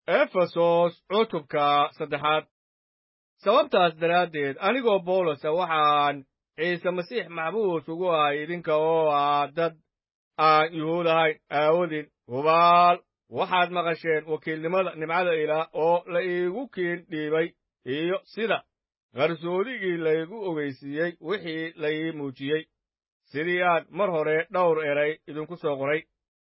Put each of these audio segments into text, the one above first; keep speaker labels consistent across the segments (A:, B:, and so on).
A: efesos cutubka saddexaad sababtaas daraaddeed anigoo bawlosa waxaan ciise masiix maxbuus ugu ahay idinka oo ah dad aan yuhuud ahayn aawadin hubaal waxaad maqasheen wakiilnimada nimcada ilaah oo la iigu kiin dhiibay iyo sida qarsoodigii laygu ogeysiiyey wixii la ii muujiyey sidii aan mar hore dhowr eray idinku soo qoray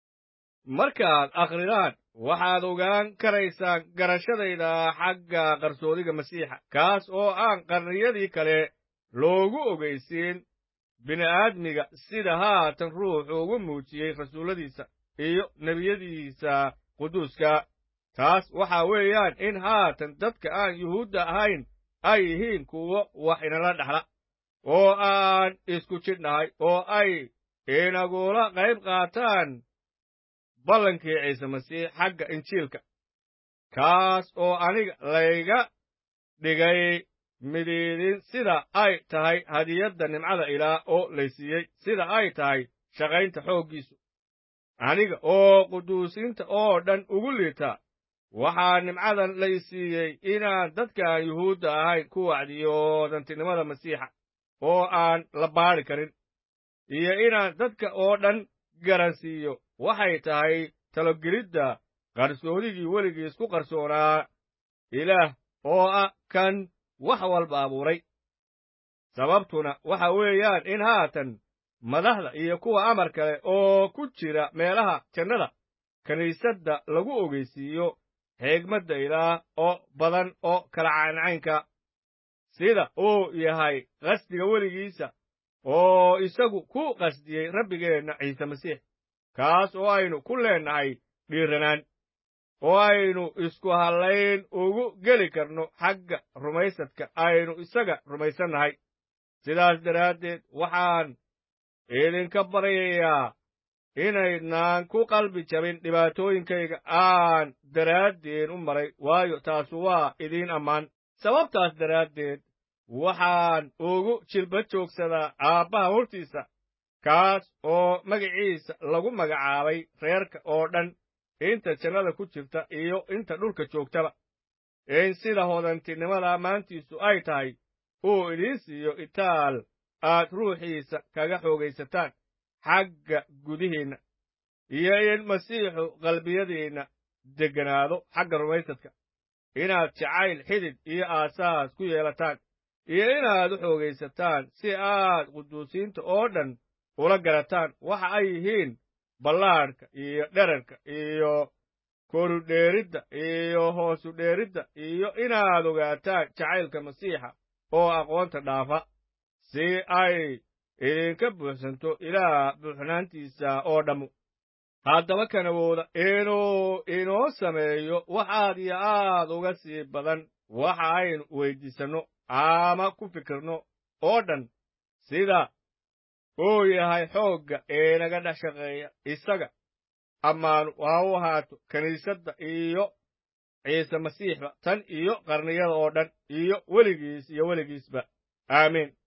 A: markaad akhridaan waxaad ogaan karaysaan garashadayda xagga qarsoodiga masiixa kaas oo aan qarniyadii kale loogu ogeysiin bini'aadmiga sida haatan ruuxu ugu muujiyey rasuulladiisa iyo nebiyadiisa quduuska taas waxaa weeyaan in haatan dadka aan yuhuudda ahayn ay yihiin kuwo wax inala dhexla oo aan isku jidhnahay oo ay inagula qayb qaataan ballankii ciise masiix xagga injiilka kaas oo aniga layga dhigay midiidin sida ay tahay hadiyadda nimcada ilaah oo laysiiyey sida ay tahay shaqaynta xooggiisu aniga oo quduusinta oo dhan ugu liita waxaa nimcadan laysiiyey inaan dadkaan yuhuudda ahayn ku wacdiyo dantinimada masiixa oo aan la baadhi karin iyo inaan dadka oo dhan garansiiyo waxay tahay talogelidda qarsoodigii weligiis ku qarsoonaa ilaah oo ah kan wax walba abuuray sababtuna waxa weeyaan in haatan madaxda iyo kuwa amar kale oo ku jira meelaha jannada kiniisadda lagu ogeysiiyo xigmadda ilaah oo badan oo kala cayncaynka sida uu yahay qasdiga weligiisa oo isagu ku qasdiyey rabbigeenna ciise masiix kaas oo aynu ku leennahay dhiiranaan oo aynu isku hallayn ugu geli karno xagga rumaysadka aynu isaga rumaysannahay sidaas daraaddeed waxaan idinka baryayaa inaydnaan ku qalbi jabin dhibaatooyinkayga aan daraaddeen u maray waayo taasu waa idiin ammaan sababtaas daraaddeed waxaan ugu jilba joogsadaa aabbaha hortiisa kaas oo magaciisa lagu magacaabay reerka oo dhan inta jannada ku jirta iyo inta dhulka joogtaba in sida hodantinimada ammaantiisu ay tahay uu idiin siiyo itaal aad ruuxiisa kaga xoogaysataan xagga gudihiinna iyo in masiixu qalbiyadiinna degganaado xagga rumaysadka inaad jacayl xidid iyo aasaas ku yeelataan iyo inaad u xoogaysataan si aad quduusiinta oo dhan ula garataan waxa ay yihiin ballaadhka iyo dherarka iyo korudheeridda iyo hoosudheeridda iyo inaad ogaataan jacaylka masiixa oo aqoonta dhaafa si ay idinka buuxsanto ilaah buuxnaantiisa oo dhammu haddaba kan awooda inuu inoo sameeyo wax aad iyo aad uga sii badan waxa aynu weyddiisanno ama ku fikirno oo dhan sida uu yahay xoogga inaga dhex shaqeeya isaga ammaanu ha u ahaato kiniisadda iyo ciise masiixba tan iyo qarniyada oo dhan iyo weligiis iyo weligiisba aamiin